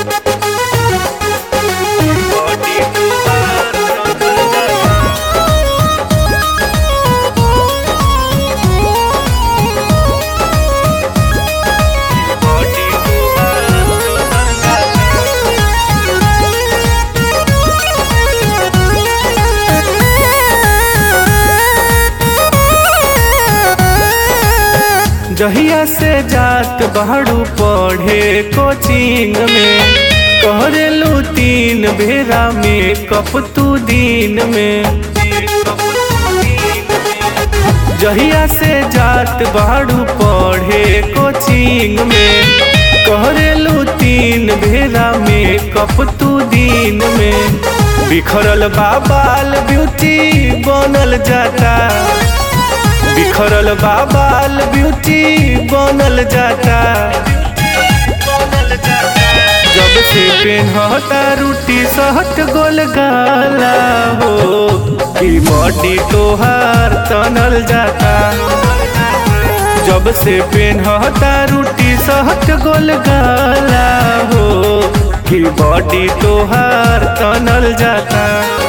जहिया से जात बाड़ू पढ़े कोचिंग में कहरेलू तीन बेरा में कप तू दिन में जहिया से जात बाड़ू पढ़े कोचिंग में कहरेलू तीन बेरा में कप तू दिन में बिखरल बाबाल ब्यूटी बनल जाता बिखरल बाबाल ब्यूटी बनल जाता जब से पेनहता रूटी सहट गोल गाला हो कि बॉडी तोहार तनल जाता जब से पेनहता रूटी सहट गोल गाला हो कि बॉडी तोहार तनल जाता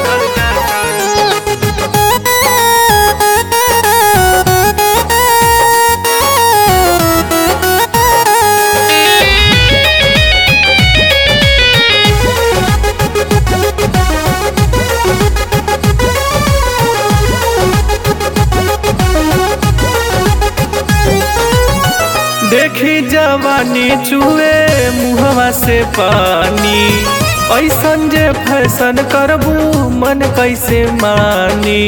देखी जवानी चुए मुहवा से पानी ऐसन जे फैशन करबू मन कैसे मानी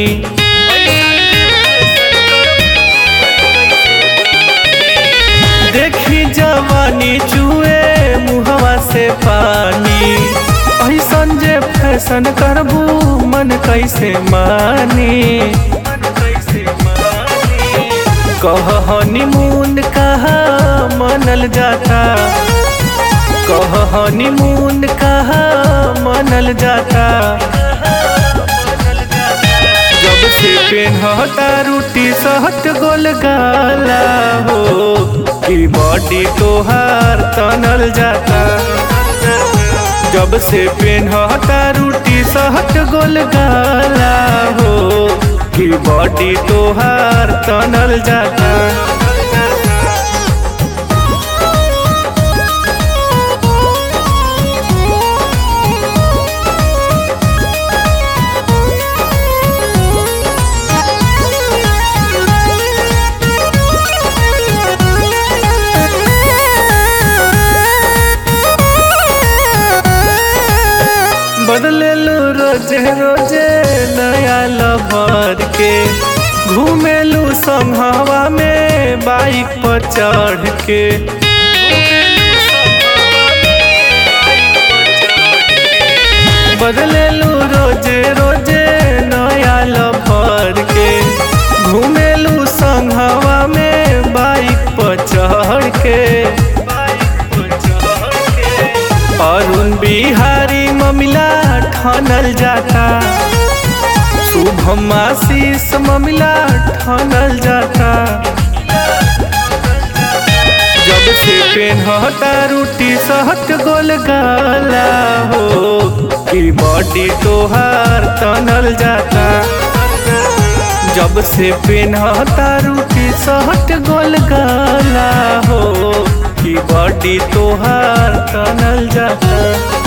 देखी जवानी चुए मुहवा से पानी ऐसन जे फैशन करबू मन कैसे मानी कह हनीमून कहा मनल जाता कह हनीमून कहा मनल जाता जब से पेनहता रूटी सहट गोल गाला हो कि बॉडी तोहार तनल जाता जब से पेनहता रूटी सहट गोल गाला हो कि बॉडी तोहार तनल जाता बदलेलू रोजे रोजे नया लवर के घूमेलू संघवा में बाइक पर चढ़ के बदलेलू रोजे रोजे नया लवर के घूमेलू संघवा में बाइक पर चढ़ के अरुण बिहारी ममिला ठनल जाता शुभम आशीष ममिला ठनल जाता जब से पेनहता रूटी सहट गोल गाला हो कि बॉडी तोहार तनल जाता जब से पेनहता रूटी सहट गोल गाला हो कि बॉडी तोहार तनल जाता